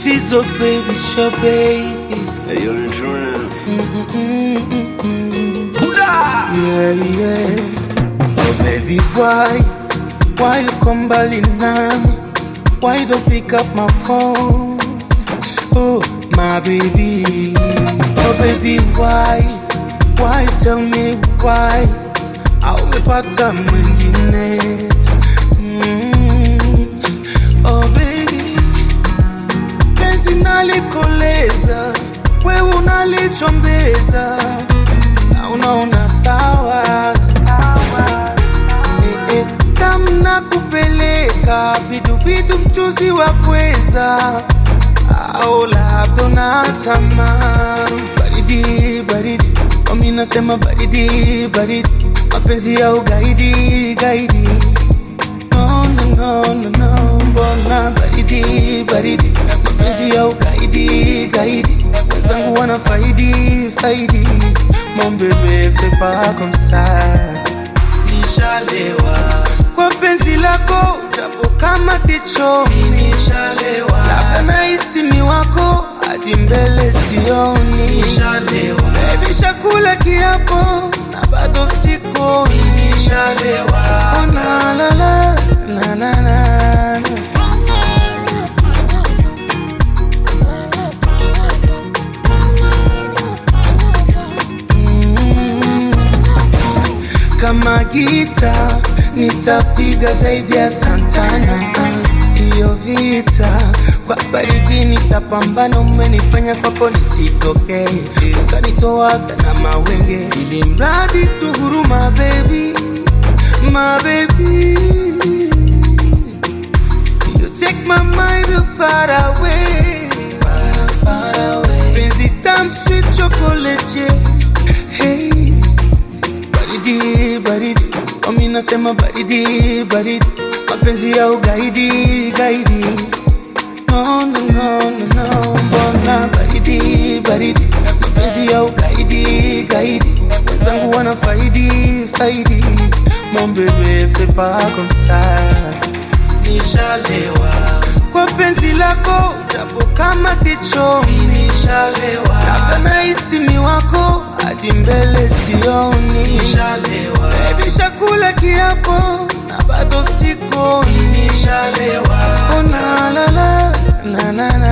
Fizo baby, show baby. Hey, you're in true now. Yeah, yeah. Oh baby, why? Why you come mbali nami? Why you don't pick up my phone? Oh, my baby. Oh baby, why? Why you tell me why? Au umepata mwingine? Mm. Oh baby, penzi nalikoleza, wewe unalichombeza na unaona sawa eh, eh, tamu na kupeleka bidubidu mchuzi wa kweza au labda na tamaa baridi baridi wami nasema baridi baridi mapenzi ya ugaidi gaidi no, no, no, no, no. mbona baridi baridi mapenzi ya ugaidi gaidi wenzangu wana faidi faidi mon bebe fais pas comme ça nishalewa kwa penzi lako japo kama kichomi nishalewa labda nahisi ni wako hadi mbele sioni nishalewa baby shakula kiapo na bado siko nishalewa oh, na, la, la, la, la, la. kama gita nitapiga zaidi ya Santana. Hiyo vita kwa baridi nitapambana, umenifanya kwako nisitokee, ukanitoaga na mawenge, ili mradi tu huruma, baby, my baby You take my mind far away, far, far away. Penzi tamu sweet chocolate, yeah. hey baridi baridi wami nasema baridi baridi mapenzi ya ugaidi gaidi no, no, no, no, no. mbona baridi baridi mapenzi ya ugaidi gaidi wenzangu wana faidi faidi mon bebe fais pas comme ça nishalewa kwa penzi lako japo kama kichomi nishalewa labda nahisi ni wako hadi mbele sioni nishalewa baby shakula kiapo na bado siko nishalewa oh, na, la, la, la, la, la.